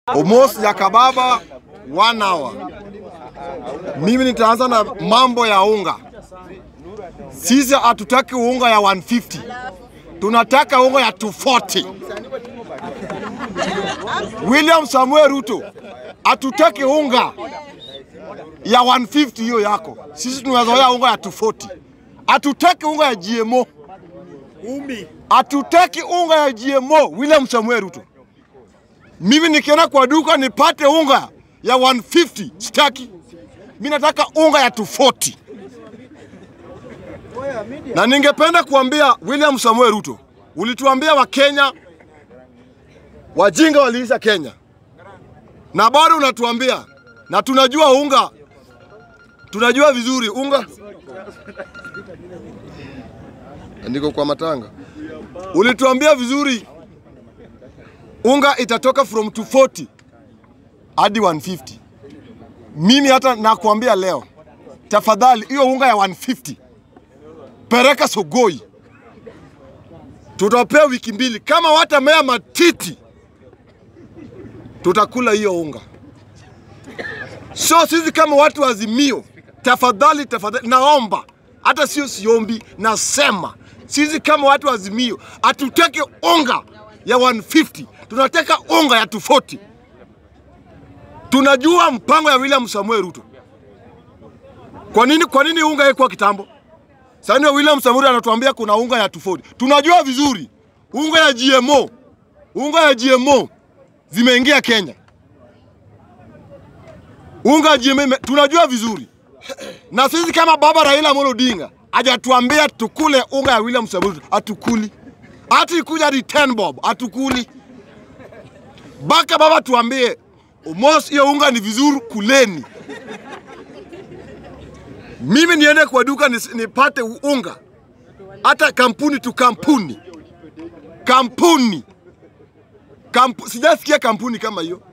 Almost ya kababa one hour. Mimi nitaanza na mambo ya unga. Sisi hatutaki unga ya 150, tunataka unga ya 240. William Samuel Ruto, hatutaki unga ya 150 hiyo yako. Sisi tunazoea unga ya 240. Hatutaki unga ya GMO. Hatutaki unga ya GMO. William Samuel Ruto, mimi nikienda kwa duka nipate unga ya 150 sitaki. Mimi nataka unga ya 240. Na ningependa kuambia William Samuel Ruto, ulituambia Wakenya wajinga waliisha Kenya, na bado unatuambia, na tunajua unga, tunajua vizuri unga. Ndiko kwa matanga, ulituambia vizuri unga itatoka from 240 hadi 150. Mimi hata nakuambia leo, tafadhali hiyo unga ya 150 pereka Sogoi, tutapea wiki mbili. Kama watamea matiti, tutakula hiyo unga. So sisi kama watu wa Azimio, tafadhali tafadhali, naomba hata sio siombi, nasema sisi kama watu wa Azimio hatutaki unga ya 150, tunataka unga ya 240. Tunajua mpango ya William Samuel Ruto. Kwa nini, kwa nini unga haikuwa kitambo? Sasa ndio William Samuel anatuambia kuna unga ya 240. Tunajua vizuri unga ya GMO, unga ya GMO zimeingia Kenya. Unga ya GMO ime- tunajua vizuri, na sisi kama baba Raila Amolo Odinga hajatuambia tukule unga ya William Samuel Ruto, hatukuli. Hata ikuja hadi 10 bob, hatukuli. Baka baba tuambie Mos, hiyo unga ni vizuri, kuleni. Mimi niende kwa duka nis- nipate unga, hata kampuni tu kampuni kampuni Kampu, sijasikia kampuni kama hiyo.